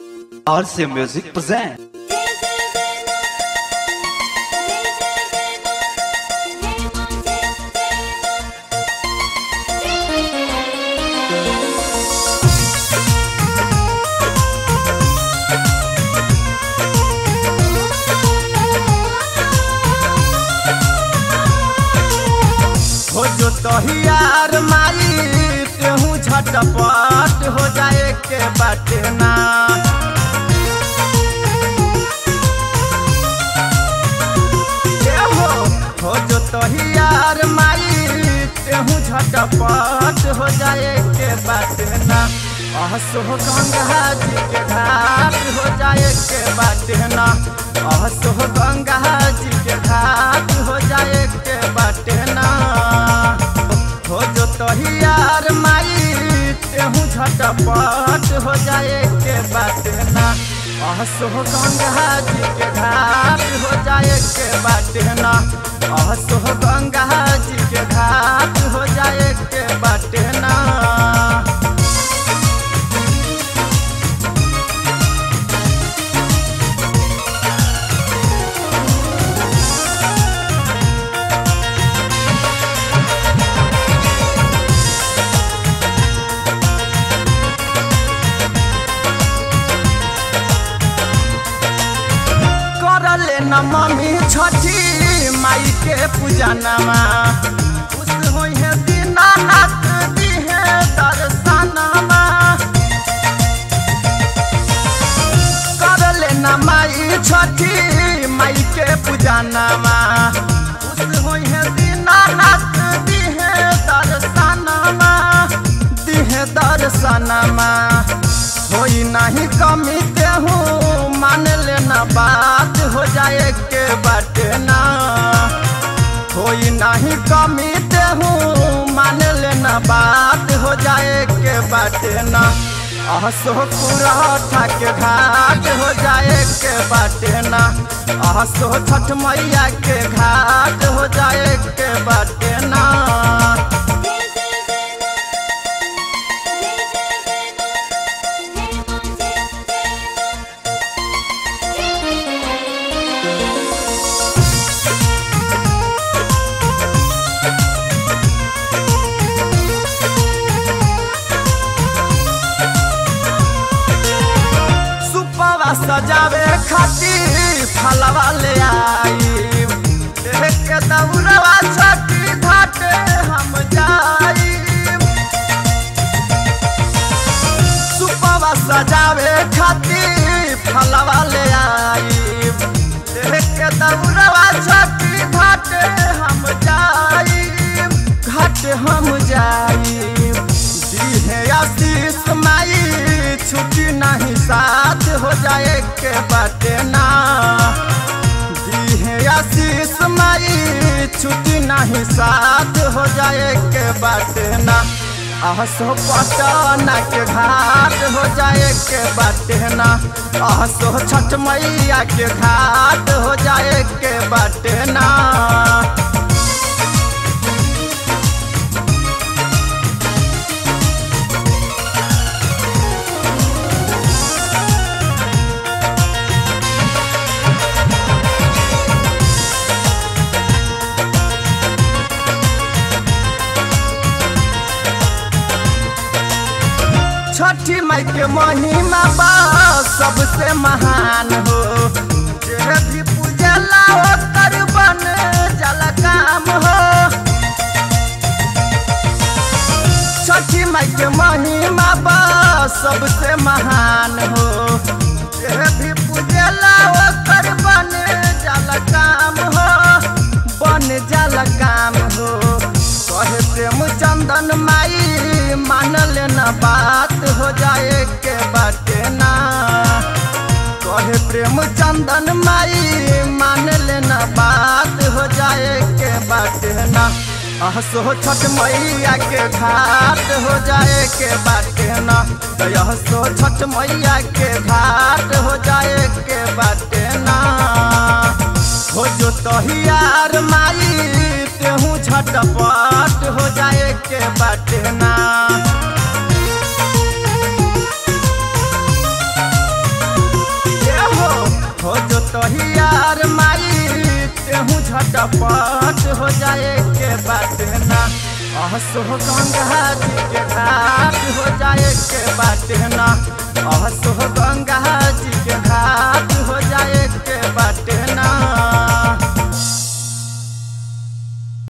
RC Music present. हो जो तहियार माई तेहू झटपट हो जाए के बाटे ना ए हो हो जो तहियार माई तेहू झटपट हो जाए के बाटे ना अहसो गंगा जी के घाट हो जाए के बाटे ना अहसो गंगा जी के घाट हो जाए के बाटे ना हो जो तहियार माई तेहू झटपट हो जाए के बाटे ना अहसो गंगा जी के घाट हो जाए के बाटे ना अहसो गंगा जी के घाट हो जाए के बाटे ना करले न मम्मी छठी माई के पूजनमा खुश होइ है दीनानाथ दिहे दर्शनमा करले न माई छठी माई के पूजनमा खुश होइ है दीनानाथ दिहे दर्शनमा दिहे दर्शनमा होई नहीं कमी तेहू मान लेना बात हो जाए के बाटे ना होई नहीं कमी तेहू मान लेना बात हो जाए के बाटे ना अहसो पुरठा के घाट हो जाए के बाटे ना अहसो छठ मैया के घाट हो जाए के बाटे ना सुपवा सजावे खातिर फलवा ले आई देख के दौड़वा छठी घाटे हम जाई सुपवा सजावे खातिर फलवा ले आई देख के दौड़वा छठी घाटे हम जाई घाटे हम जाई दीहे आशीष माई छुट्टी नहीं साथ हो जाए के बाटे ना दीहे आशीष माई छुट्टी नहीं साथ हो जाए के बाटे ना अहसो पटना के घाट हो जाए के बाटे ना अहसो छठ मैया के घाट हो जाए के बाटे ना छठी माई के महिमा बा सबसे महान हो जे भी पूजला ओकर बन जल काम हो छठी माई के महिमा बा सबसे महान हो जे भी पूजला ओकर बन जल काम हो बन जल काम हो कहे प्रेम चंदन माई मान लेना बात हो जाए के बाटे ना कहे प्रेम चंदन माई मान लेना बात हो जाए के बाटे ना अहसो छठ मैया के घाट हो जाए के बाटे ना अहसो छठ मैया के घाट हो जाए के बाटे ना हो जो तहियार माई तेहू झटपट हो जाए के बाटे ना केहू झटपट हो जाए के बात ना असो गंगा जी के घाट हो जाए के बात ना असो गंगा जी